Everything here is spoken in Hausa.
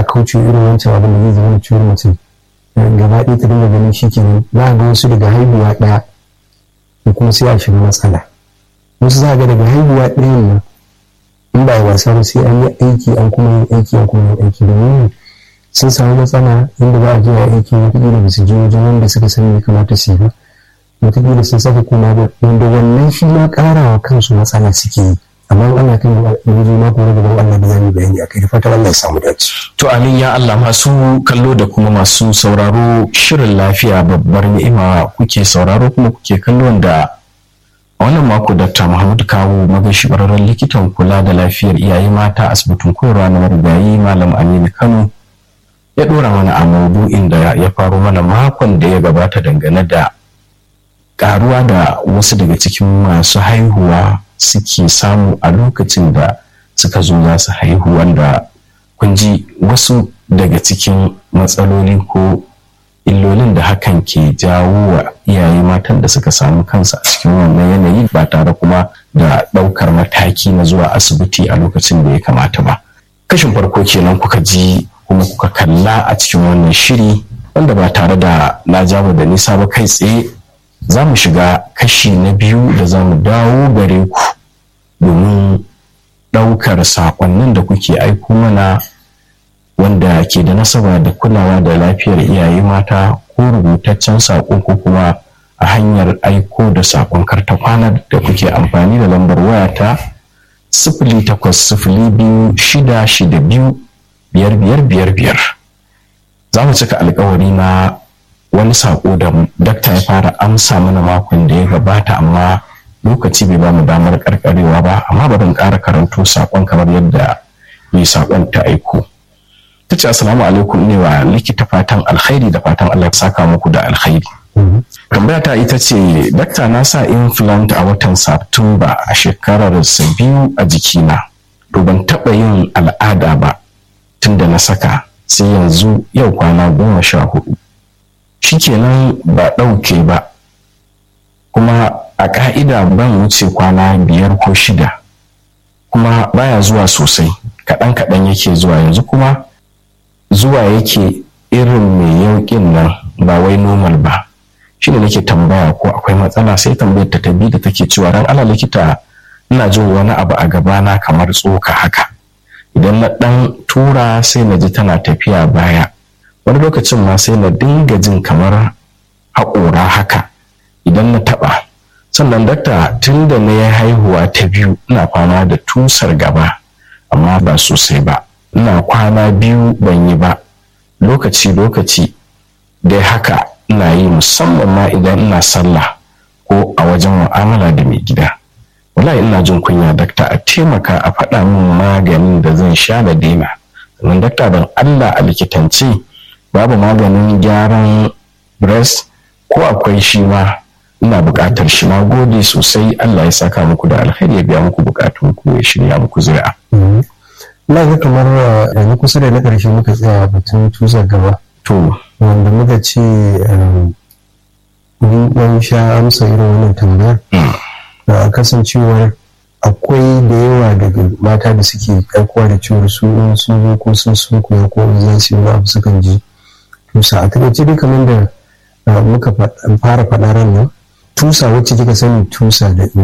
a kauce irin wancan abin da zai zama ciwon mutum gaba ɗaya ta dinga ganin shi kenan za a ga wasu daga haihuwa ɗaya ko kuma sai a shiga matsala wasu za a ga daga haihuwa ɗayan nan in ba wasa ba sai an yi aiki an kuma yin aiki an kuma yin aiki domin sun samu matsala inda za a je a aiki wataƙila ba su je wajen wanda suka sani ya kamata su yi ba wataƙila sun saka kuma da wanda wannan shi ma ƙarawa kansu matsala suke yi amma ana kan yanzu na kuma gaban Allah da zamu bayani akai da fatan Allah ya samu dace to amin ya Allah masu kallo da kuma masu sauraro shirin lafiya babbar ni'ima kuke sauraro kuma kuke kallo da a wannan mako Dr. Muhammad Kawo magashi bararren likitan kula da lafiyar iyaye mata asibitin koyarwa na marigayi Malam Aminu Kano ya dora mana a maudu'in da ya faro mana makon da ya gabata dangane da karuwa da wasu daga cikin masu haihuwa suke samu a lokacin da suka zo za su haihu wanda kun ji wasu daga cikin matsaloli ko illolin da hakan ke jawo wa iyaye matan da suka samu kansu a cikin wannan yanayi ba tare kuma da ɗaukar mataki na zuwa asibiti a lokacin da ya kamata ba kashin farko kenan kuka ji kuma kuka kalla a cikin wannan shiri wanda ba tare da na jawo da nisa ba kai tsaye za mu shiga kashi na biyu da za mu dawo gare ku domin ɗaukar saƙonnin da kuke aiko mana wanda ke da nasaba da kulawa da lafiyar iyaye mata ko rubutaccen saƙo ko kuma a hanyar aiko da saƙon karta kwana da kuke amfani da lambar wayata sifili takwas sifili biyu shida shida biyu biyar biyar biyar biyar za mu cika alkawari na wani saƙo da dakta ya fara amsa mana makon da ya gabata amma lokaci bai ba mu damar karkarewa ba amma bari in ƙara karanto saƙon kamar yadda mai saƙon ta aiko ta ce assalamu alaikum ne wa likita fatan alkhairi da fatan Allah ya saka muku da alkhairi tambaya ta ita ce dakta na sa implant a watan satumba a shekarar sa biyu a jikina to ban taɓa yin al'ada ba tun da na saka sai yanzu yau kwana goma sha hudu shikenan ba ɗauke ba kuma a ƙa'ida ban wuce kwana biyar ko shida kuma baya zuwa sosai kaɗan kaɗan yake zuwa yanzu kuma zuwa yake irin mai yauƙin nan ba wai normal ba shi ne nake tambaya ko akwai matsala sai tambayar ta tabi da take cewa ran ala likita ina jin wani abu a gabana kamar tsoka haka idan na ɗan tura sai na ji tana tafiya baya wani lokacin ma sai na dinga jin kamar haƙora haka idan na taɓa sannan dakta tun da na yi haihuwa ta biyu ina kwana da tusar gaba amma ba sosai ba ina kwana biyu ban yi ba lokaci lokaci dai haka ina yi musamman ma idan ina sallah ko a wajen mu'amala da mai gida wallahi ina jin kunya dakta a taimaka a faɗa min maganin da zan sha da daina sannan dakta don allah a likitance babu maganin gyaran breast ko akwai shi ma ina buƙatar shi na gode sosai Allah ya saka muku da alkhairi ya biya muku bukatun ku ya shirya muku zuri'a. Ina ga kamar yanzu kusa da na ƙarshe muka tsaya batun tusar gaba. To. Wanda muka ce mun ɗan sha amsa irin wannan tambayar. Da kasancewar akwai da yawa daga mata da suke aikowa da cewar su in sun zo ko sun sun koya ko za su yi abu sukan ji tusa a takaice dai kamar da muka fara faɗa ran nan tusa wacce kika sani tusa da